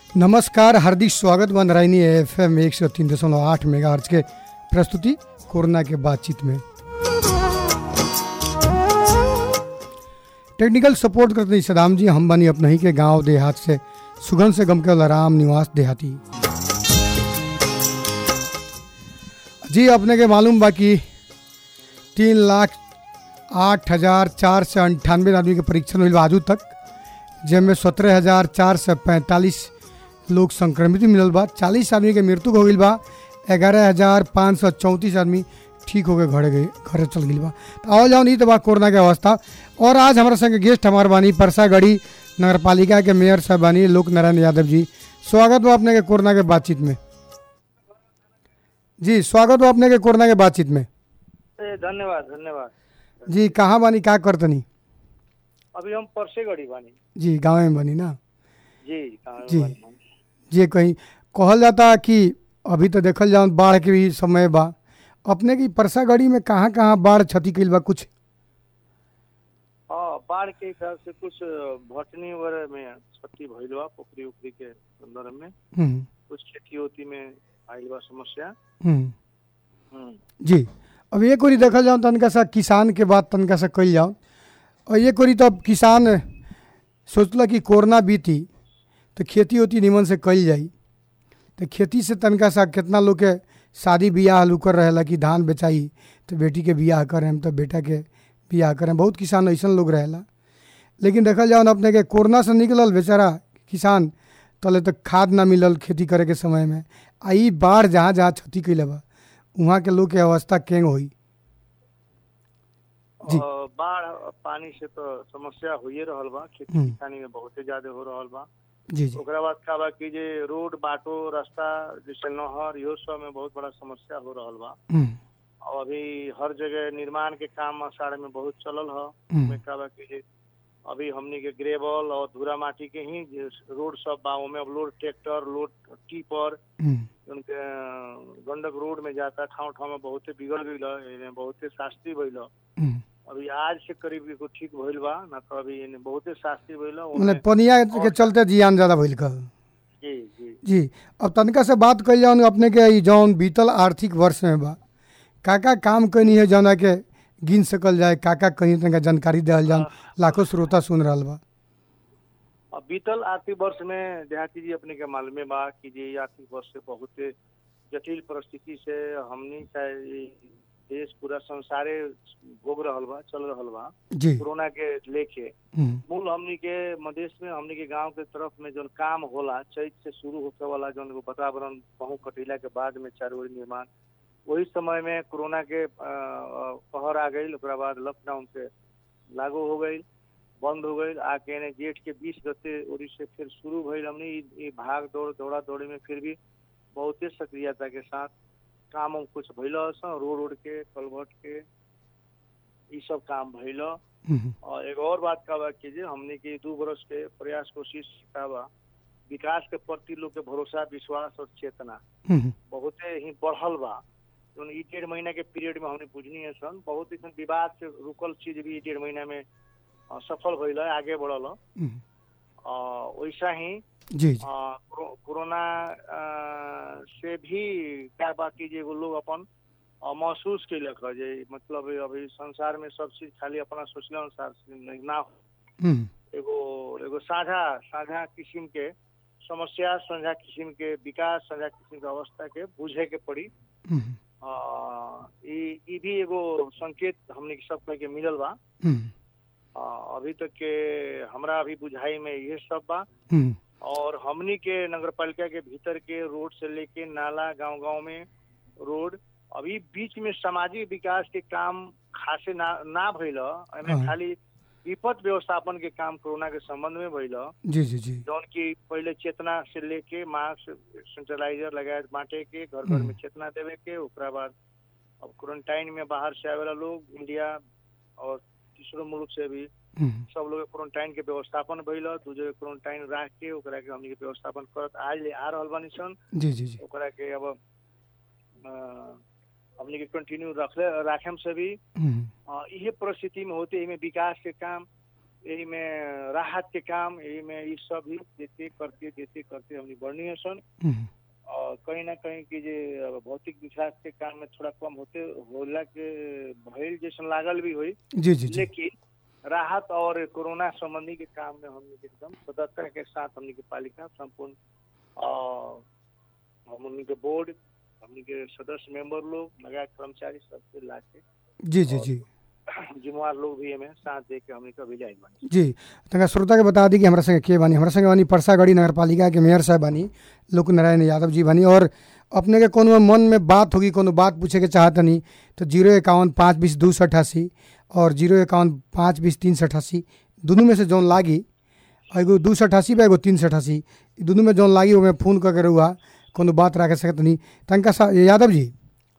नमस्कार हार्दिक स्वागत बन रही एफ एम एक सौ तीन दशमलव आठ मेगा के प्रस्तुति कोरोना के बातचीत में टेक्निकल सपोर्ट करते हैं सदाम जी हम बनी अपने ही के गांव देहात से सुगन से गम के राम निवास देहाती जी अपने के मालूम बा कि तीन लाख आठ हजार चार सौ अंठानवे आदमी के परीक्षण हुई आजू तक जिनमें सत्रह हजार चार सौ पैंतालीस लोग संक्रमित मिलल बा चालीस आदमी के मृत्यु हो गई बा ग्यारह हजार पाँच सौ चौंतीस आदमी ठीक हो गए घरे गए घरे चल गई बा तो आओ जाओ नहीं तो बा कोरोना के अवस्था और आज हमारे संग गेस्ट हमार बानी परसागढ़ी नगर पालिका के मेयर साहब बानी लोक नारायण यादव जी स्वागत बा अपने के कोरोना के बातचीत में जी स्वागत बा अपने के कोरोना के बातचीत में ए, धन्यवाद धन्यवाद जी कहाँ बानी का करतनी अभी हम परसे गड़ी बानी जी गाँव में बनी ना जी कहाँ जी। बानी हम। जे कहीं कहल जाता कि अभी तो देखल जाओ बाढ़ के भी समय बा अपने की परसागढ़ी में कहाँ कहाँ बाढ़ क्षति कइल बा कुछ हाँ बाढ़ के हिसाब से कुछ भटनी वगैरह में क्षति भइल बा पोखरी उखरी के संदर्भ में हम्म, कुछ खेती होती में आइल बा समस्या हम्म, हम्म, जी अब एक ओरी देखल जाओ तनका सा किसान के बात तनका सा कइल जाओ और एक ओरी तो अब किसान सोचला कि कोरोना बीती तो खेती होती निमन से कइल जाई तो खेती से तनका सा कितना लोग के शादी बियाह लुकर रहेला कि धान बेचाई तो बेटी के बियाह करें तो बेटा के बियाह करें बहुत किसान ऐसन लोग रहेला लेकिन देखल जाओ ना अपने के कोरोना से निकलल बेचारा किसान तले तक खाद ना मिलल खेती करे के समय में आ ई बाढ़ जहाँ जहाँ क्षति कैले बा वहाँ के लोग के अवस्था केंग होई जी। और बाढ़ पानी से तो समस्या होइए रहल बा खेती हम्म। किसानी में बहुते ज्यादा हो रहल बा जी जी ओकरा बाद का बा कि जे रोड बाटो रास्ता जैसे नहर इहो सब में बहुत बड़ा समस्या हो रहल बा हम्म, और अभी हर जगह निर्माण के काम आषाढ़ में बहुत चलल ह हम्म, में का बा कि जे अभी हमनी के ग्रेवल और धूरा माटी के ही जे रोड सब बा ओमे अब लोड ट्रैक्टर लोड टीपर हम्म, उनके अ, गंडक रोड में जाता ठाव ठाव में बहुते बिगड़ गईल ह, एने बहुते शास्त्री भइल ह। हम्म। अभी आज से करीब एगो ठीक भइल बा ना तो अभी एने बहुते शास्त्री भइल ह, ओमे- मतलब पनिया के चलते जियान ज्यादा भइल कल जी जी जी अब तनका से बात कल जाओ अपने के ई जौन बीतल आर्थिक वर्ष में बा का का काम कनी है जौना के गिन सकल जाए का का कहीं तनका जानकारी देहल जाओ लाखों श्रोता सुन रहल बा अब बीतल आर्थिक वर्ष में देहाती जी अपने के मालूमे बा कि जे ई आर्थिक वर्ष से बहुत जटिल परिस्थिति से हमनी चाहे ई देश पूरा संसारे भोग रहल बा चल रहल बा जी कोरोना के लेके हम्म, मूल हमनी के मधेश में हमनी के गांव के तरफ में जौन काम होला चैत से शुरू होखे वाला जौन एगो वातावरण पहुँ कटीला के बाद में चारों ओर निर्माण वही समय में कोरोना के अ, अ, कहर आ गई ओकरा बाद लॉकडाउन से लागू हो गई बंद हो गई आके ने जेठ के बीस गते ओरी से फिर शुरू भइल हमनी ई- ई भाग दौड़ दौड़ा दौड़ी में फिर भी बहुते सक्रियता के साथ काम उम कुछ भइल सन रोड रोड के कलवर्ट के ई सब काम भइल हम्म, और एक और बात का बा कि जे हमने के दू बरस के प्रयास कोशिश का बा विकास के प्रति लोग के भरोसा विश्वास और चेतना हम्म, बहुते ही बढ़ल बा जौन ई डेढ़ महीना के पीरियड में हमने बुझनी है सन बहुत ऐसा विवाद से रुकल चीज भी ई डेढ़ महीना में अ, सफल भइल है आगे बढ़ल है। हम्म, अ, वैसा ही जी जी अ, कोरो- कोरोना अ, से भी क्या बा कि जे एगो लोग अपन अ, महसूस कैलक है जे मतलब अभी संसार में सब चीज खाली अपना सोचले अनुसार से नहीं- ना हो हम्म, एगो एगो साझा साझा किस्म के समस्या साझा किस्म के विकास साझा किस्म के अवस्था के बुझे के पड़ी हम्म, आ, ई ई भी एगो संकेत हमने के सब के मिलल बा हम्म, आ, अभी तक के हमरा अभी बुझाई में ये सब बा हम्म, और हमनी के नगर पालिका के भीतर के रोड से लेके नाला गांव गांव में रोड अभी बीच में सामाजिक विकास के काम खासे ना ना भइल ह। एमे हाँ। खाली विपद व्यवस्थापन के काम कोरोना के संबंध में भइल ह। जी जी जी जौन की पहले चेतना से लेके मास्क सैनिटाइजर लगाए बांटे के घर घर में हम्म। चेतना देवे के ओकरा बाद अब क्वारंटाइन में बाहर से आवेला लोग इंडिया और तीसरो मुल्क से भी हम्म, सब लोग के क्वारंटाइन के व्यवस्थापन भइल ह। दू जगह क्वारंटाइन राख के ओकरा के हमनी के व्यवस्थापन करत आज ले आ रहल बानी सन जी जी जी ओकरा के अब अ, हमनी के कंटिन्यू रखले राखेम से भी हम्म, अ, इहे परिस्थिति में होते एमे विकास के काम यही में राहत के काम यही में ई सब ही देते करते देते करते हमनी बढ़नी सन हम्म, और कहीं ना कहीं की जे भौतिक विकास के काम में थोड़ा कम होते होला के भइल जैसन लागल भी हुई जी जी जी लेकिन राहत और कोरोना संबंधी के काम में हमने एकदम सदस्यता के साथ हमने के पालिका संपूर्ण अ, हमनी के बोर्ड हमनी के सदस्य मेंबर लोग लगा कर्मचारी सबसे ला के जी जी जी जिम्मेवार लोग भी हमें साथ दे के हमने के अभियान बनी जी तंगा श्रोता के बता दी कि हमरा संगे के बानी हमरा संगे बानी परसागढ़ी नगर पालिका के मेयर साहब बानी लोक नारायण यादव जी बानी और अपने के कोनो मन में बात होगी कोनो बात पूछे के चाहतनी तो जीरो इक्यावन पाँच बीस दू सौ अठासी और जीरो इक्यावन पाँच बीस तीन सौ अठासी दोनों में से जौन लागी एगो दू सौ अठासी बा एगो तीन सौ अठासी ई दोनों में जौन लागी ओमे फोन करके रहुआ कोनो बात रखे सकतनी तनका सा यादव जी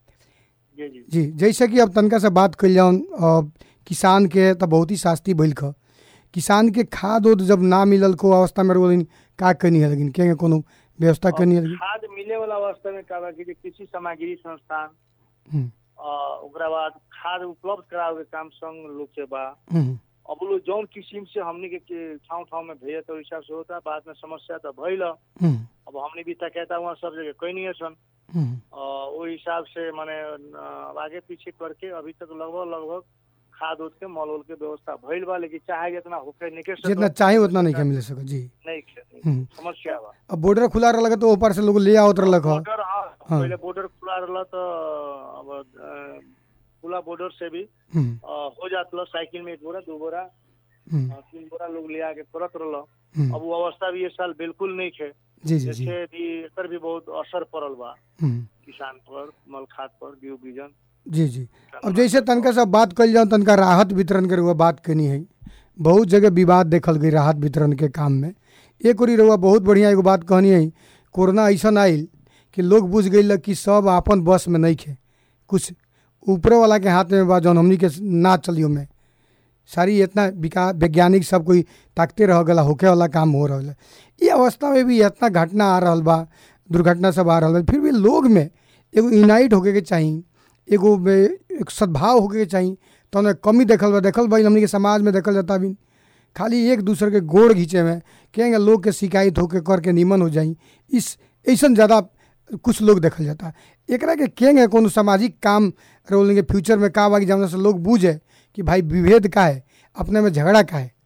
जी जी जी जैसे कि अब तनका से बात कल जाऊन अ, किसान के तो बहुत ही शास्ति भइल ख किसान के खाद उद जब ना मिलल को अवस्था में रोलिन का कनी है लेकिन के कोनो व्यवस्था कनी है लेकिन खाद मिले वाला अवस्था में का बा कि जे कृषि सामग्री संस्थान हम्म, अ, ओकरा बाद खाद उपलब्ध करावे के काम संग लोग के बा हम्म, अब लोग जौन किस्म से हमनी के- के ठाव ठाव में भेजे तो हिसाब से होता बाद में समस्या तो भइल हम्म, अब हमने भी तकैता हुआ सब जगह कोई नहीं है सन हम्म, अ, ओहि हिसाब से माने अ, आगे पीछे करके अभी तक लगभग लगभग खाद उद के मॉल उल के व्यवस्था भइल बा लेकिन चाहे जितना होके निके सकत, जितना चाहे उतना नहीं के मिल सको जी नहीं खे- नहीं हम्म। समस्या बा अब बॉर्डर खुला रहल तो ऊपर से लोग ले आवत रहल ह बॉर्डर हाँ हाँ। पहले बॉर्डर खुला रहला तो अब अ, खुला बॉर्डर से भी हम्म, अ, हो जात रहा साइकिल में एक बोरा दो बोरा हम्म, अ, तीन बोरा लोग ले आके करत रहला हम्म, अब वो अवस्था भी ये साल बिल्कुल नहीं खे जी जी जी जैसे भी एकर भी बहुत असर पड़ल बा हम्म, किसान पर मल खाद पर बीज बीजन जी जी अब जैसे तनका से बात कल जाऊँ तनका राहत वितरण के रुआ बात कनी है बहुत जगह विवाद देखल गई राहत वितरण के काम में एक ओरी रहुआ बहुत बढ़िया एगो बात कहनी है कोरोना ऐसा आयल कि लोग बुझ गई कि सब आपन बस में नहीं खे कुछ ऊपर वाला के हाथ में बा जौन हमनी के ना चलियो में सारी इतना विकास वैज्ञानिक सब कोई ताकते रह गला होके वाला काम हो रहा है ये अवस्था में भी इतना घटना आ रहा बा दुर्घटना सब आ रहा बा फिर भी लोग में एगो यूनाइट होके के चाहिए एगो में एक सद्भाव होके के चाहिए तो उन्हें कमी देखल बा देखल भाई हमनी के समाज में देखल जाता भी खाली एक दूसरे के गोड़ घींचे में कहेंगे लोग के शिकायत होके करके निमन हो जाई इस ऐसा ज़्यादा कुछ लोग देखल जाता एकरा के कहेंगे कोनो सामाजिक काम रोलेंगे फ्यूचर में का बाकी जमना से लोग बूझे कि भाई विभेद का है अपने में झगड़ा का है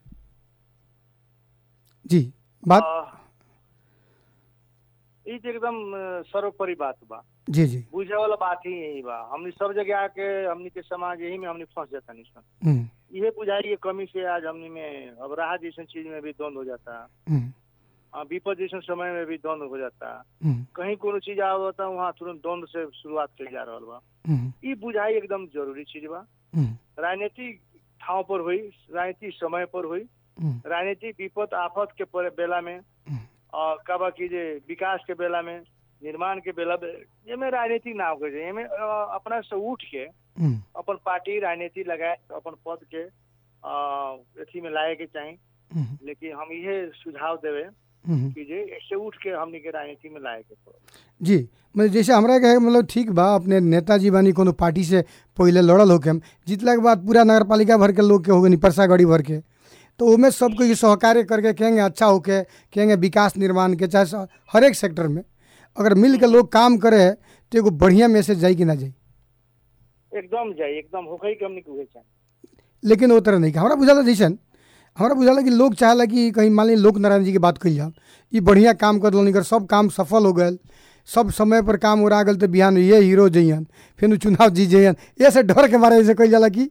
जी बात अ, ई तो एकदम अ, सर्वोपरि बात बा जी जी बुझे वाला बात ही यही बा हमनी सब जगह आके हमनी के समाज यही में हमनी फंस जाता नहीं सन हम्म, इहे बुझाई के कमी से आज हमनी में अब राहत जैसन चीज में भी द्वंद हो जाता हम्म, अ, विपद जैसन समय में भी द्वंद हो जाता हम्म, कहीं कोनो चीज आवता वहाँ तुरंत द्वंद से शुरुआत कल जा रहा बा हम्म, ई बुझाई एकदम जरूरी चीज बा हम्म, राजनीतिक ठाव पर हुई राजनीतिक समय पर हुई हम्म, राजनीतिक विपद आफत के पर- बेला में हम्म, और कबा की जे विकास के बेला में निर्माण के बेला में एमे राजनीति ना हो जाए एमे अ, अपना से उठ के हम्म, अपन पार्टी राजनीति लगाए अपन पद के अ, अथी में लाए के चाही हम्म, लेकिन हम इहे सुझाव देवे हम्म। कि जे ऐसे उठ के हमनी के राजनीति में लाए के पड़े जी मतलब जैसे हमरा के है, मतलब ठीक बा अपने नेताजी बानी कोनो पार्टी से पहले लड़ल होके हम जीतला के बाद पूरा नगर पालिका भर के लोग के हो गई परसा गढ़ी भर के तो उमें सबको ये सहकार्य करके कहेंगे अच्छा होके कहेंगे विकास निर्माण के चाहे स- हर एक सेक्टर में अगर मिल के लोग काम करे तो एगो बढ़िया मैसेज जाई कि ना जाई एकदम जाए एकदम होके के हमनी के उहे चाही लेकिन वो तरह नहीं कि हमरा बुझाला जैसन हमरा बुझाला कि लोग चाहेला कि कहीं मान ली लोक नारायण जी की बात कही जाओ ये बढ़िया काम कर कर सब काम सफल हो गए सब समय पर काम उड़ा गल तो बिहान ये हीरो जइयन फिर उ चुनाव जीत जइयन ऐसे डर के मारे ऐसे कही जाला कि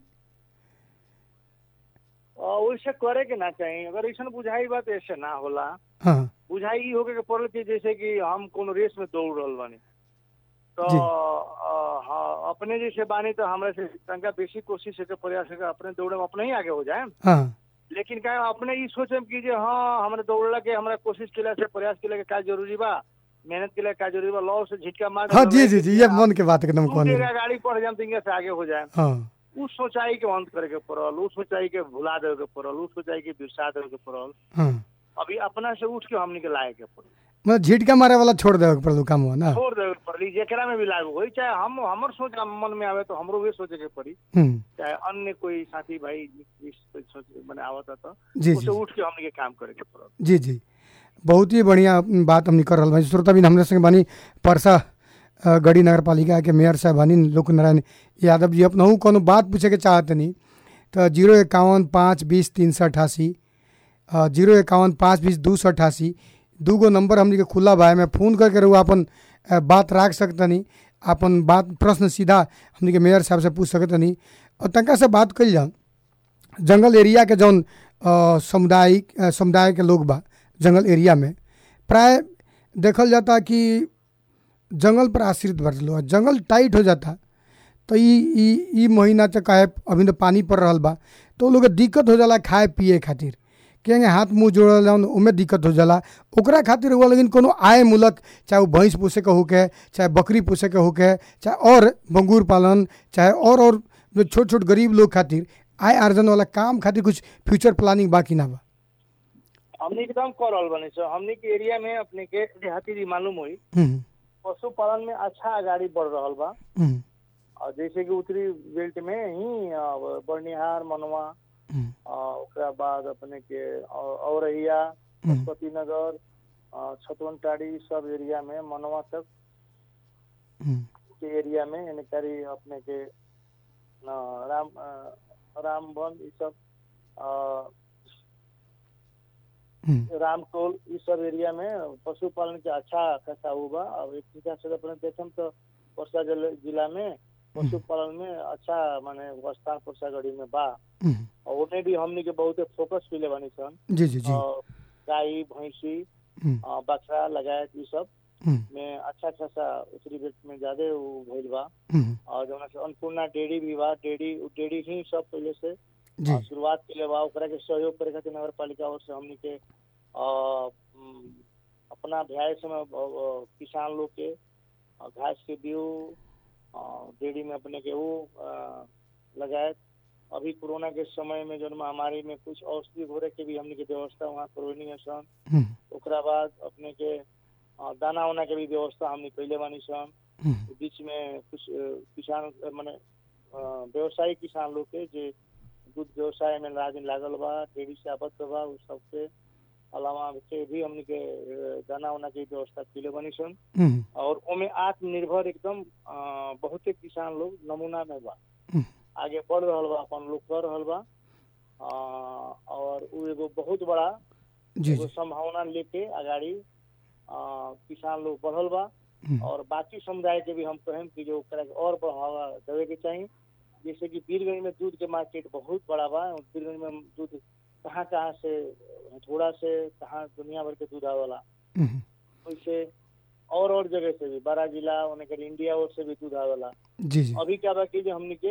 और वैसे करे के ना चाही अगर ऐसा बुझाई बात ऐसे ना होला हाँ बुझाई ई होके के पड़ल कि जैसे कि हम कोनो रेस में दौड़ रहल बानी तो जी। अ, हाँ, अपने जैसे बानी तो हमरा से तनका बेसी कोशिश के प्रयास के अपने दौड़े में अपने ही आगे हो जाए हाँ लेकिन क्या अपने ई सोचे कि जे हाँ हमरा दौड़ला के हमरा कोशिश केला से प्रयास केला के का जरूरी बा मेहनत केला के का जरूरी बा लॉ से झिटका मार हाँ जी जी जी ये मन के बात एकदम दू कहने जगह गाड़ी पड़ जाए तो से आगे हो जाए हाँ उ सोचाई के अंत करे के पड़ल उ सोचाई के भुला देवे के पड़ल उ सोचाई के बिरसा देवे के पड़ल हाँ अभी अपना से उठ के हमनी के लाए के पड़ल मतलब झिटका मारे वाला छोड़ देवे के पड़ल काम हुआ ना छोड़ देवे के पड़ली जेकरा में भी लागू होई चाहे हम हमर सोच मन में आवे तो हमरो भी सोचे के पड़ी हम्म, चाहे अन्य कोई साथी भाई भी सोच मैंने आवता तो जी उसे जी उठ के हमने के काम करे के पड़ल जी जी बहुत ही बढ़िया बात हमने कर रहा बानी श्रोता बिन हमरे संगे बानी परसा अ, गढ़ी नगर पालिका के मेयर साहब बानी लोक नारायण यादव जी अपनहु कोनो बात पूछे के चाहतनी तो जीरो इक्यावन पाँच बीस तीन सौ अठासी अ, जीरो इक्यावन पाँच बीस दू सौ अठासी दू गो नंबर हमने के खुला बा में फ़ोन करके रहुआ अपन अ, बात रख सकतनी अपन बात प्रश्न सीधा हमने के मेयर साहब से पूछ सकतनी और तनका से बात कल जाओ जंगल एरिया के जौन अ, सामुदायिक अ, समुदाय के लोग बा जंगल एरिया में प्राय देखल जाता कि जंगल पर आश्रित बढ़ लोग जंगल टाइट हो जाता तो ई ई ई महीना तक काहे अभी तो पानी पड़ रहा बा तो लोग के दिक्कत हो जाला खाए पिए खातिर कहेंगे हाथ मुंह जोड़ल जाऊन ओमे दिक्कत हो जाला ओकरा खातिर हुआ लेकिन कोनो आय मूलक चाहे वो भैंस पोसे के होके चाहे बकरी पोसे के होके चाहे और बंगूर पालन चाहे और और जो छोट छोट गरीब लोग खातिर आय आर्जन वाला काम खातिर कुछ फ्यूचर प्लानिंग बाकी ना बा हमने एकदम कर रहल बने सो हमने के एरिया में अपने के देहाती भी मालूम हुई हम्म, पशुपालन में अच्छा आगाड़ी बढ़ रहल बा हम्म, और जैसे कि उत्तरी बेल्ट में ही अ, बर्निहार मनवा हम्म, अ, ओकरा बाद अपने के औ- औरैया हम्म, पशुपति नगर अ, छतवन टाड़ी ई सब एरिया में मनवा तक हम्म, के एरिया में यानी करी अपने के न, राम अ, रामवन ई सब अ, हम्म, रामटोल ई सब एरिया में पशुपालन के अच्छा खासा हुआ अब एक तरीका से अपने देखम तो परसा जिले- जिला में पशुपालन में अच्छा माने स्थान परसागढ़ी में बा हम्म, और उन्हें भी हमनी के बहुत फोकस कैले बानी सन जी जी जी और गाय भैंसी हम्म, अ, बकरा लगायत ई सब हम्म, में अच्छा खासा उत्तरी बेल्ट में ज्यादा उ भइल बा हम्म, और जौना से अन्नपूर्णा डेयरी भी बा डेयरी उ डेयरी ही सब पहले से जी आ, शुरुआत के लिए बा ओकरा के सहयोग करे खातिर नगर पालिका ओर से हमनी के आ, उम, अपना भ्याय समय अ, अ, किसान लोग के अ, घास के बीउ अ, डेयरी में अपने के वो अ, लगायत अभी कोरोना के समय में जौन महामारी में कुछ औषधि घोरे के भी हमनी के व्यवस्था वहाँ करवनी है सन हम्म, ओकरा बाद अपने के अ, दाना उना के भी व्यवस्था हमनी कैले बानी सन हम्म, बीच में कुछ अ, किसान अ, मने अ, व्यवसायी किसान लोग के जे दूध व्यवसाय में लागिन लागल बा डेयरी से आबद्ध बा उ सबके अलावा के भी हमनी के अ, दाना उना के व्यवस्था कैले बनी सन हम्म, और ओमे आत्मनिर्भर एकदम अ, बहुते किसान लोग नमूना में बा हम्म, आगे बढ़ रहल बा अपन लोग कर रहल बा अ, और उ एगो बहुत बड़ा जी एगो जी संभावना लेके अगाड़ी अ, किसान लोग बढ़ल बा हम्म, और बाकी समुदाय के भी हम कहें कि जो ओकरा के और बढ़ावा देवे के चाहिए जैसे कि बीरगंज में दूध के मार्केट बहुत बड़ा बा बीरगंज में दूध कहाँ कहाँ से थोड़ा से कहाँ दुनिया भर के दूध आवेला हम्म, वैसे और और जगह से भी बड़ा जिला उन्हें कर इंडिया और से भी दूध आवेला जी जी अभी क्या बा कि जो हमने के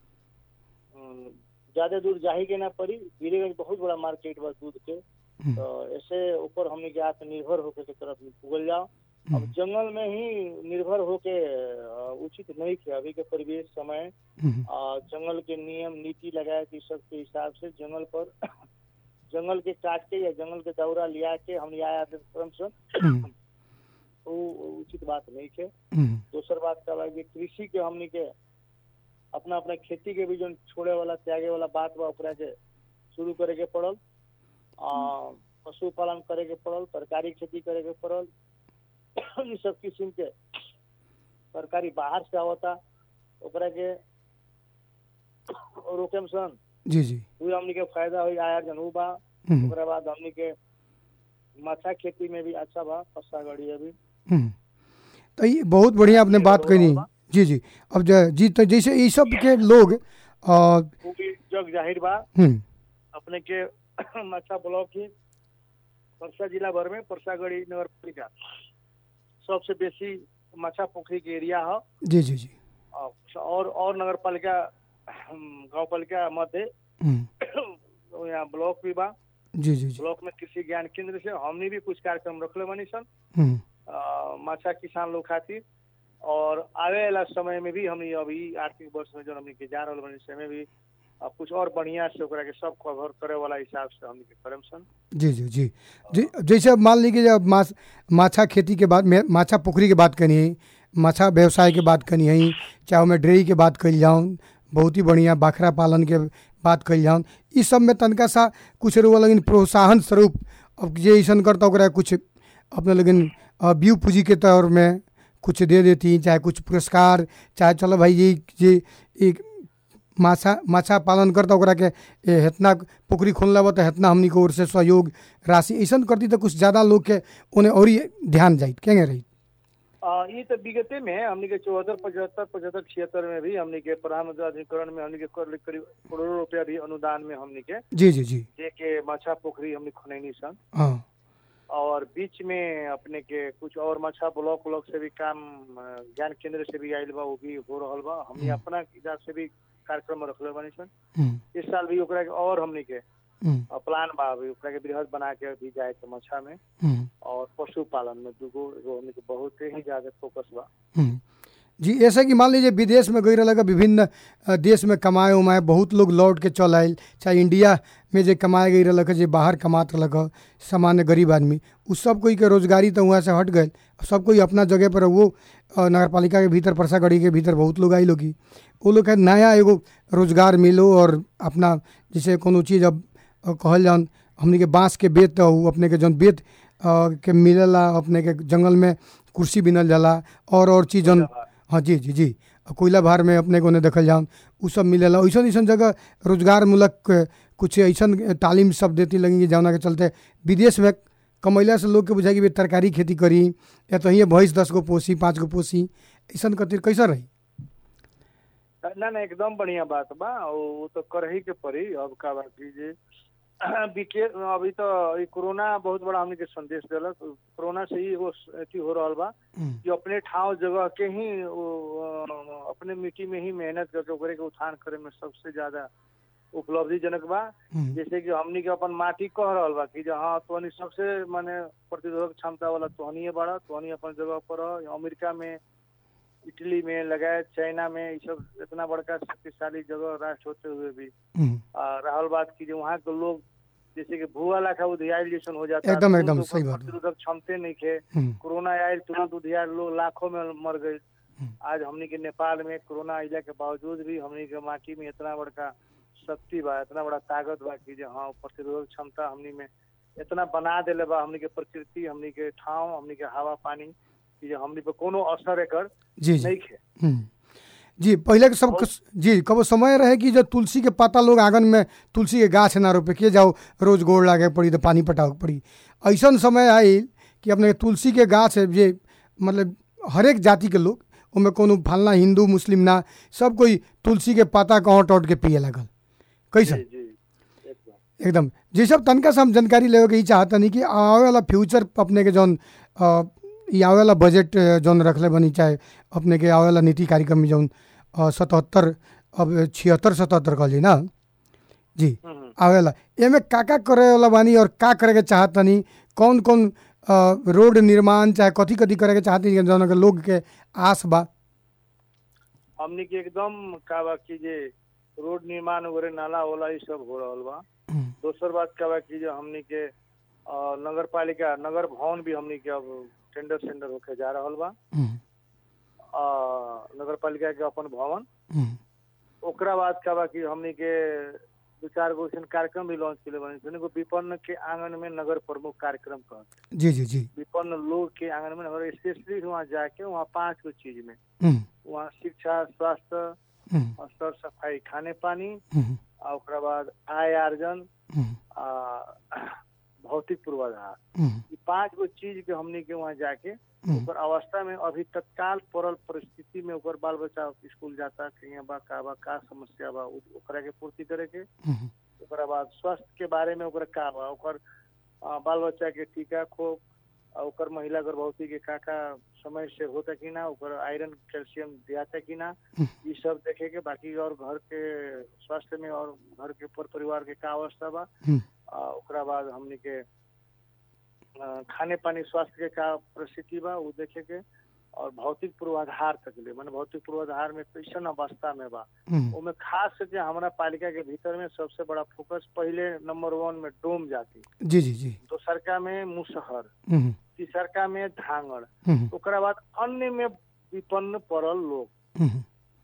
अम, ज्यादा दूर जाही के ना पड़ी बीरगंज बहुत बड़ा मार्केट बा दूध के हम्म, तो ऐसे ऊपर हमने के आत्मनिर्भर होकर के तरफ उगल जाओ अब हम्म, जंगल में ही निर्भर होके अ, उचित नहीं थे अभी के परिवेश समय हम्म, अ, जंगल के नियम नीति लगाए के सब के हिसाब से जंगल पर जंगल के काट के या जंगल के दौरा लिया के हम आया क्रम से हम्म, वो उचित बात नहीं है हम्म, दोसर बात का बा कि कृषि के हमनी के अपना अपना खेती के भी जो छोड़े वाला त्यागे वाला बात बा ओकरा के शुरू करे के पड़ल आ, पशुपालन करे के पड़ल तरकारी खेती करे के पड़ल ई सब किस्म के तरकारी बाहर से आवता ओकरा के रोके में सन जी जी उ हमनी के फायदा हुई आया जनू बा हम्म, ओकरा बाद हमनी के माछा खेती में भी अच्छा बा पस्ता गड़ी अभी हम्म। तो ये बहुत बढ़िया आपने बात कही जी जी अब ज- जी तो जैसे ये सब के लोग अ, वो भी जग जाहिर बा हम्म, अपने के माछा ब्लॉक ही परसा जिला भर में परसागढ़ी नगर पालिका सबसे बेसी माछा पोखरी के एरिया है जी जी जी और और नगर पालिका गाँव पालिका मध्य हम्म, यहाँ ब्लॉक भी बा जी जी जी ब्लॉक में कृषि ज्ञान केंद्र से हमने भी कुछ कार्यक्रम रखले बानी सन हम्म, अ, माछा किसान लोग खातिर और आवे वाला समय में भी हमने अभी आर्थिक वर्ष में जो हमने के जा रहल बानी समय भी आ कुछ और बढ़िया से ओकरा के सब कवर करे वाला हिसाब से हमनी के करम सन जी जी जी जी जैसे अब मान लीजिए जब माछ माछा खेती के बात में माछा पोखरी के बात करनी है माछा व्यवसाय के बात करनी है चाहे ओमे डेयरी के बात कल जाऊँ बहुत ही बढ़िया बकरा पालन के बात कल जाऊँ इस सब में तनका सा कुछ रुआ लेकिन प्रोत्साहन स्वरूप अब जे ऐसा करता ओकरा कुछ अपने लेकिन व्यू पूंजी के तौर में कुछ दे देती चाहे कुछ पुरस्कार चाहे चलो भाई ये ये एक माछा माछा पालन करता ओकरा के ए, हेतना पोखरी खोलना बा तो हेतना हमनी के ओर से सहयोग राशि ऐसा करती तो कुछ ज़्यादा लोग के उन्हें और ही ध्यान जाइत केंगे रही आ, ये तो विगते में हमनी के चौहत्तर पचहत्तर पचहत्तर छिहत्तर में भी हमनी के प्रधानमंत्री अधिकरण में हमनी के करीब करीब करोड़ों रुपया भी अनुदान में हमनी के जी जी जी दे के मछा पोखरी हमनी खुनैनी सन हाँ और बीच में अपने के कुछ और मछा ब्लॉक व्लॉक से भी काम अ, ज्ञान केंद्र से भी आयल बा वो भी हो रहल बा हमनी हम्म। अपना हिसाब से भी कार्यक्रम रखले बानी सन हम्म, इस साल भी ओकरा के और हमनी के हम्म, अ, प्लान बा अभी ओकरा के बृहद बना के भी जाए के मछा में हम्म, और पशुपालन में दूगो एगो हमनी के बहुत ही ज्यादा फोकस बा हम्म। जी ऐसा कि मान लीजिए विदेश में गई रहा विभिन्न अ, देश में कमाए उमाए बहुत लोग लौट के चल आयल चाहे इंडिया में जे कमाए गई रहा जे बाहर कमात रहा सामान्य गरीब आदमी उ सब कोई के रोजगारी तो वहाँ से हट गए सब कोई अपना जगह पर वो अ, नगर पालिका के भीतर परसागढ़ी के भीतर बहुत लोग आई लोग वो लोग के नया एगो रोजगार मिलो और अपना जैसे कोनो चीज़ अब अ, कहल जान हमने के बांस के बेत हो अपने के जौन बेत अ, के मिलेला अपने के जंगल में कुर्सी बिनल जाला और और चीज़ जौन हाँ जी जी जी अ, कोयला भार में अपने को देखल जाऊँ उ सब मिलेला ऐसा ऐसा जगह रोजगार मूलक अ, कुछ ऐसा तालीम सब देती लगी जौना के चलते विदेश में कमैला से लोग के बुझाई कि बे तरकारी खेती करी या तो हियाँ भैंस दस गो पोसी पाँच गो पोसी ऐसा कतिर कैसा रही ना ना एकदम बढ़िया बात बा और वो तो कर ही के पड़ी अब का बात कीजिए बिके अभी तो ई कोरोना बहुत बड़ा हमने के संदेश दिलक कोरोना से ही वो अथी हो रहल बा हम्म, कि अपने ठाव जगह के ही वो, अ, अपने मिट्टी में ही मेहनत करके ओकरे के उत्थान करे में सबसे ज्यादा उपलब्धिजनक बा हम्म, जैसे कि हमनी के अपन माटी कह रहल बा कि जे हाँ तोहनी सबसे माने प्रतिरोधक क्षमता वाला तोहनी बड़ा तोहनी अपन जगह पर रह अमेरिका में इटली में लगाए चाइना में ये सब इतना बड़का शक्तिशाली जगह राष्ट्र होते हुए भी हम्म, आ, रहल बात की जो वहाँ के लोग जैसे कि भूआ लाखा उधियाइल जैसन हो जाता एकदम, तुरंत एकदम, ओकर सही बात बा। प्रतिरोधक क्षमते नहीं खे हम्म, कोरोना आयल तुरंत उधियार लोग लाखों में मर गए हम्म। आज हमनी के नेपाल में कोरोना अइला के बावजूद भी हमनी के माटी में इतना बड़का शक्ति बा इतना बड़ा ताकत बा कि जो हाँ प्रतिरोधक क्षमता हमनी में इतना बना देले बा हमनी के प्रकृति हमनी के ठाव हमनी के हवा पानी कि जो हमनी पे कोनो असर एकर जी जी नहीं खे हम्म। जी पहले के सब कुछ जी कबो समय रहे कि जो तुलसी के पत्ता लोग आंगन में तुलसी के गाछ ना रोपे के जाओ रोज गोड़ लागे पड़ी तो पानी पटावे के पड़ी ऐसा समय आयल कि अपने तुलसी के गाछ है जे मतलब हरेक जाति के लोग उनमें कोनो फलना हिंदू मुस्लिम ना सब कोई तुलसी के पत्ता कहाँ टौट के पिए लगल कैसा जी जी एकदम एकदम जी सब तनका से हम जानकारी लेवे के ई चाहतनी कि आवे वाला फ्यूचर अपने के जौन अ, ई आवे वाला बजट अ, जौन रखले बनी चाहे अपने के आवे वाला नीति कार्यक्रम में जौन सतहत्तर अब छिहत्तर सतहत्तर कहल जी ना जी हम्म, हम्म। आवेला एमे का का करे वाला बानी और का करे के चाहतनी कौन कौन अ, रोड निर्माण चाहे कथी कथी करे के चाहतनी जौन के लोग के आस बा हमनी के एकदम का बा कि जे रोड निर्माण वगैरह नाला वाला ये सब हो रहल बा हम्म, दोसर बात का बा कि जो हमनी के अ, नगर पालिका नगर भवन भी हमनी के अब टेंडर सेंडर होके जा रहल बा हम्म, अ, नगर पालिका के अपन भवन हम्म, ओकरा बाद का बा कि हमनी के दू चार गो अइसन कार्यक्रम भी लॉन्च केले बानी सन एगो विपन्न के आंगन में नगर प्रमुख कार्यक्रम कह जी जी जी विपन्न लोग के आंगन में नगर स्पेशली वहाँ जाके वहाँ पांच गो चीज में हम्म, वहाँ शिक्षा स्वास्थ्य हम्म, और सर सफाई खाने पानी हम्म, आ ओकरा बाद आय आर्जन हम्म, आ भौतिक पूर्वाधार हम्म, ई पांच गो चीज के हमनी के वहाँ जाके हम्म, ओकर अवस्था में अभी तत्काल पड़ल परिस्थिति में ओकर बाल बच्चा स्कूल जाता कहीं बा का बा का समस्या बा उ- ओकरा के पूर्ति करे के हम्म, ओकरा बाद स्वास्थ्य के बारे में ओकरा का बा ओकर आ, बाल बच्चा के टीका खोप आ ओकर महिला गर्भवती के का का समय से होता कि ना ओकर आयरन कैल्शियम दियाता कि ना हम्म। ई सब देखे के बाकी और घर के स्वास्थ्य में और घर के पर परिवार के का अवस्था बा हम्म, आ, ओकरा बाद हमनी के आ, खाने पानी स्वास्थ्य के का परिस्थिति बा उ देखे के और भौतिक पूर्वाधार तक ले मैंने भौतिक पूर्वाधार में कैसन अवस्था में बा हम्म, ओमे खास करके हमारा पालिका के भीतर में सबसे बड़ा फोकस पहले नंबर वन में डोम जाति जी जी जी दोसरका में मुसहर हम्म, तीसरका में धांगड़ हम्म, ओकरा बाद अन्य में विपन्न पड़ल लोग हम्म,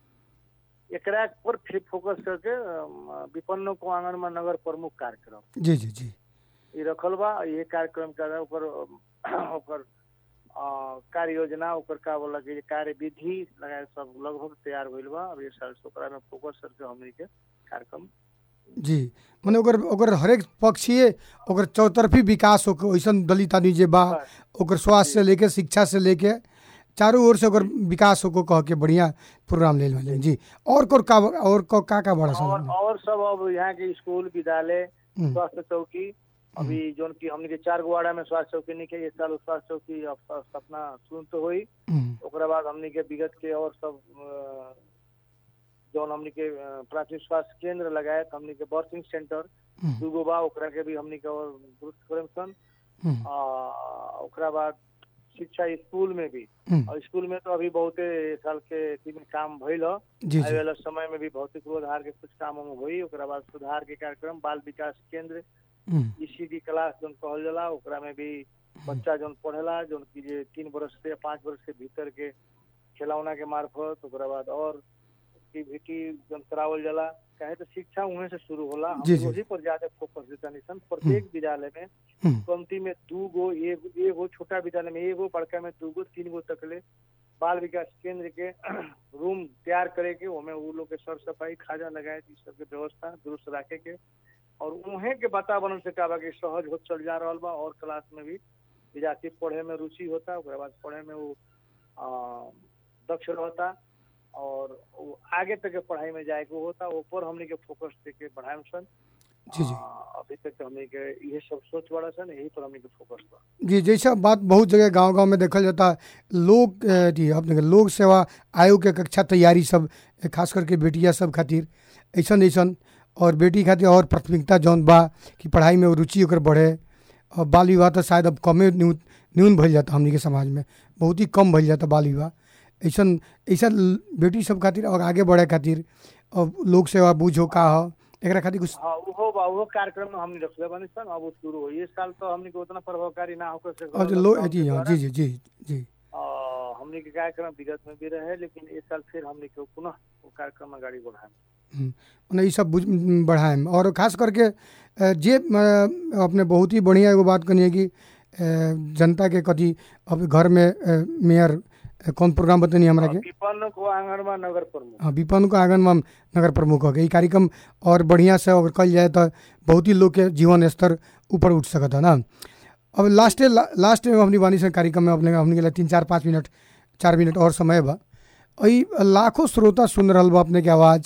एकरा पर फिर फोकस करके अम, विपन्न को आंगन में नगर प्रमुख कार्यक्रम जी जी जी ये रखल बा ये कार्यक्रम का ओकर अम, ओकर अ, कार्य योजना ओकर का बोला कि कार्य विधि लगाए सब लगभग तैयार भइल बा अब ये साल से ओकरा में फोकस करके हमनी के कार्यक्रम जी मने ओकर ओकर हरेक पक्षीय ओकर चौतरफी विकास होके वैसन दलित आदमी जे बा ओकर स्वास्थ्य से लेके शिक्षा से लेके चारों ओर से ओकर विकास होको कह के बढ़िया प्रोग्राम ले लें जी और कोर का और को का का बड़ा और सन और सब अब यहाँ के स्कूल विद्यालय हम्म, स्वास्थ्य चौकी अभी जोन की हमने के चार गो वार्डा में स्वास्थ्य चौकी नहीं के इस साल स्वास्थ्य चौकी अब स- सपना शुरू तो हुई हम्म, ओकरा बाद हमने के विगत के और सब अ, जौन हमने के अ, प्राथमिक स्वास्थ्य केंद्र लगाए तो हमने के बर्थिंग सेंटर हम्म, दूगो बा ओकरा के भी हमने के और दुरुस्त करम सन हम्म, आ, ओकरा बाद शिक्षा स्कूल में भी हम्म, और स्कूल में तो अभी बहुते साल के अथी में काम भइल ह जी आने जी वाला समय में भी भौतिक पूर्वाधार के कुछ काम उम हुई ओकरा बाद सुधार के कार्यक्रम बाल विकास केंद्र हम्म, ईसीडी क्लास जोन कहल जाला ओकरा में भी बच्चा जोन पढ़ेला जोन की जे तीन बरस से पाँच बरस के भीतर के खिलौना के मार्फत ओकरा बाद और एक्टिविटी जोन करावल जाला काहे तो शिक्षा उहे से शुरू होला हम जी, जी। वही पर ज्यादा फोकस देता निसन प्रत्येक विद्यालय में हम्म, कमती में दू गो एगो एगो छोटा विद्यालय में एगो बड़का में दू गो तीन गो तकले बाल विकास केंद्र के रूम तैयार करे के ओमे उ लोग के सर सफाई खाजा लगाए ई सब के व्यवस्था दुरुस्त रखे के और उहे के वातावरण से का बा कि सहज हो चल जा रहल बा और क्लास में भी विद्यार्थी पढ़े में रुचि होता ओकरा बाद पढ़े में वो आ, दक्ष रहता और वो आगे तक के पढ़ाई में जाए के होता ऊपर हमने के फोकस दे के बढ़ाए सन जी जी आ, अभी तक तो हमने के ये सब सोच बड़ा सन यही पर हमने के फोकस बा जी जैसा बात बहुत जगह गांव गांव में देखल जाता है लोग अ, जी अपने के लोक सेवा आयोग के कक्षा तैयारी सब अ, खास करके बेटिया सब खातिर ऐसन ऐसन और बेटी खातिर और प्राथमिकता जौन बा कि पढ़ाई में रुचि ओकर बढ़े और बाल विवाह तो शायद अब कमे न्यून न्यून भइल जाता हमनी के समाज में बहुत ही कम भइल जाता बाल विवाह ऐसन ऐसा ल- बेटी सब खातिर और आगे बढ़े खातिर और लोक सेवा बूझो का हो एकरा खातिर कुछ हाँ उहो बा उहो कार्यक्रम में हमने रखले बानी सन अब वो शुरू हो ये साल तो हमने के उतना प्रभावकारी ना होकर से और जो लोग जी हाँ जी जी जी जी आ, हमने के कार्यक्रम विगत में भी रहे लेकिन इस साल फिर हमने के पुनः वो कार्यक्रम में गाड़ी बढ़ाए मने ई सब बुझ बढ़ाएम और खास करके अ, जे अ, अपने बहुत ही बढ़िया एगो बात कनी है कि अ, जनता के कथी अब घर में अ, मेयर अ, कौन प्रोग्राम बतनी हमरा के विपन्न को आंगन में नगर प्रमुख हाँ विपन्न को आंगन में नगर प्रमुख हो गए ई कार्यक्रम और बढ़िया से अगर कल जाए तो बहुत ही लोग के जीवन स्तर ऊपर उठ सकता है ना अब लास्टे ला, लास्ट में हमनी बानी से कार्यक्रम में अपने हमने के लिए तीन चार पाँच मिनट चार मिनट और समय बा ई लाखों श्रोता सुन रहल बा अपने के आवाज़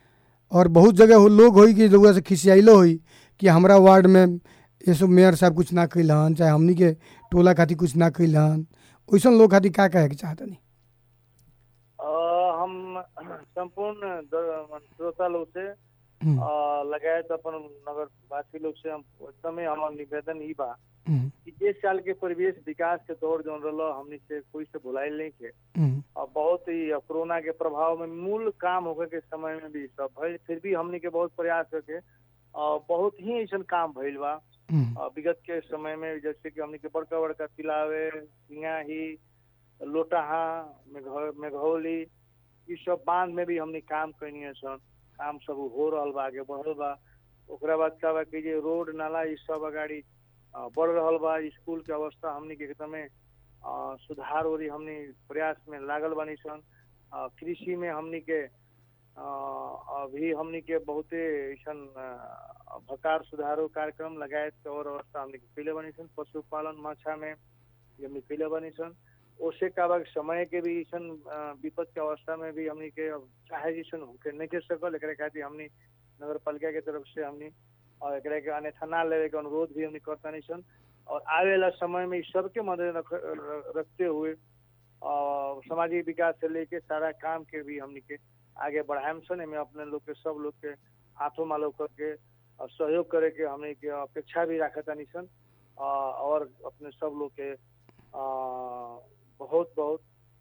और बहुत जगह हो लोग होई कि रउआ से खिसियाइलो होई कि हमरा वार्ड में ये सब मेयर साहब कुछ ना कैलन चाहे हमनी के टोला खातिर कुछ ना कैलन वैसन लोग खातिर का कहे के चाहतनी आ, हम संपूर्ण द- श्रोता लोग से हम्म, आ, लगायत अपन नगर वासी लोग से हम एकदमै हमार निवेदन ई बा हम्म, कि इस साल के परिवेश विकास के दौर जो रहा हमने से कोई से भुलाइल नहीं के हम्म, और बहुत ही अब कोरोना के प्रभाव में मूल काम होके के समय में भी सब भइल फिर भी हमने के बहुत प्रयास करके और बहुत ही ऐसा काम भइल बा हम्म, और विगत के समय में जैसे कि हमने के बड़का बड़का तिलावे सिंगाही लोटाहा मेघ- मेघौली ई सब बांध में भी हमने काम कैनी है सन काम सब हो रहल बा आगे बढ़ल बा ओकरा बाद का बा कि जे रोड नाला ई सब अगाडि अ, बढ़ रहल बा स्कूल के अवस्था हमने के एकदमै अ, सुधार ओरी हमने प्रयास में लागल बानी सन अ, कृषि में हमने के अ, अभी हमने के बहुते ऐसन अ, भकार सुधारो कार्यक्रम लगायत के और अवस्था हमने के कैले बानी सन पशुपालन माछा में ये हमने कैले बानी सन ओसे का बा कि समय के भी ऐसन अ, विपद के अवस्था में भी हमने के अब चाहे जैसन होके नहीं के सकल एकरा खातिर हमने नगर पालिका के तरफ से हमने और एकरा के अन्यथा ना लेवे के अनुरोध भी हमने करता नहीं सन और आवे वाला समय में इस सबके मदद रख, रखते हुए और सामाजिक विकास से लेके सारा काम के भी हमने के आगे बढ़ाएम सन एमे अपने लोग के सब लोग के हाथों मालो करके और सहयोग करे के हमने के अपेक्षा भी रखता नहीं सन आ, और अपने सब लोग के आ, बहुत बहुत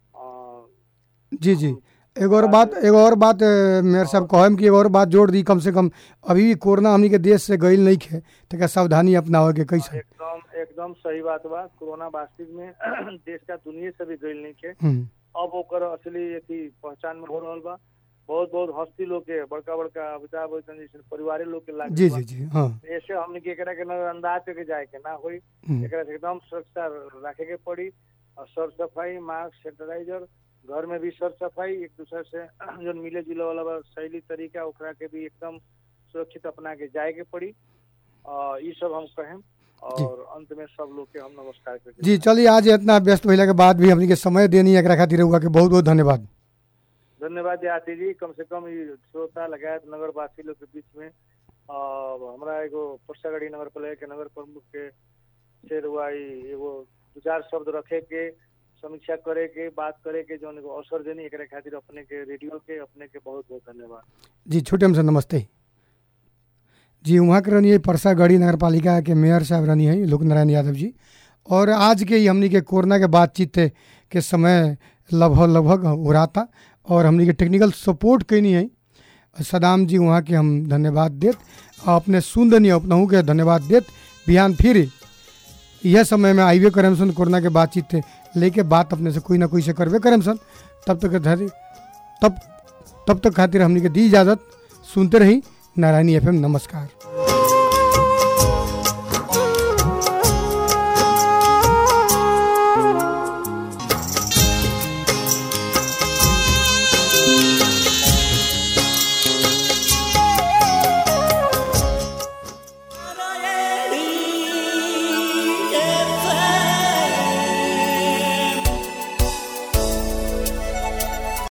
अ, जी जी एगो और बात एगो और बात अ, मेयर साहब कहम कि एगो और बात जोड़ दी कम से कम अभी भी कोरोना हमनी के देश से गईल नहीं खे तो सावधानी अपनावे के कैसे एकदम एकदम सही बात बा कोरोना वास्तविक में देश का दुनिया से भी गईल नहीं के हम्म, अब ओकर असली अथी पहचान में हो रहल बा बहुत बहुत हस्ती लोग के बड़का बड़का अमिताभ बच्चन जैसे परिवारे लोग के लाग जी जी जी हाँ ऐसे हमने के एकरा के नजरअंदाज करके जाए के ना होई हम्म, एकरा से एकदम सुरक्षा रखे के पड़ी और सर सफाई मास्क सैनिटाइजर घर में भी सर सफाई एक दूसरे से जो मिले जुले वाला बा शैली तरीका ओकरा के भी एकदम सुरक्षित अपना के जाए के पड़ी और ये सब हम कहें और अंत में सब लोग के हम नमस्कार करते जी चलिए आज इतना व्यस्त भइला के बाद भी हमनी के समय देनी एकरा खातिर हुआ के बहुत बहुत धन्यवाद धन्यवाद याति जी कम से कम ये श्रोता लगायत नगरवासी लोग के बीच में और हमरा एगो परसागढ़ी नगर पालिका के नगर प्रमुख के से रुआ ई एगो दू चार शब्द रखे के समीक्षा करे के बात करे के जौन एगो अवसर देनी एकरा खातिर अपने के रेडियो के अपने के बहुत बहुत धन्यवाद जी छोटे हमसे नमस्ते जी वहाँ के रहनी है परसागढ़ी नगर पालिका के मेयर साहब रहनी है लोक नारायण यादव जी और आज के ही हमनी के कोरोना के बातचीत के समय लगभग लगभग हो रहा था और हमनी के टेक्निकल सपोर्ट कैनी है सदाम जी वहाँ के हम धन्यवाद देत आ अपने सुन दनी अपनहू के धन्यवाद देत बिहान फिर यह समय में आइबे करम सन कोरोना के बातचीत लेके बात अपने से कोई ना कोई से करबे करम सन तब तक धैर्य तब तब तक खातिर हमनी के दी इजाज़त सुनते रही नारायणी एफएम नमस्कार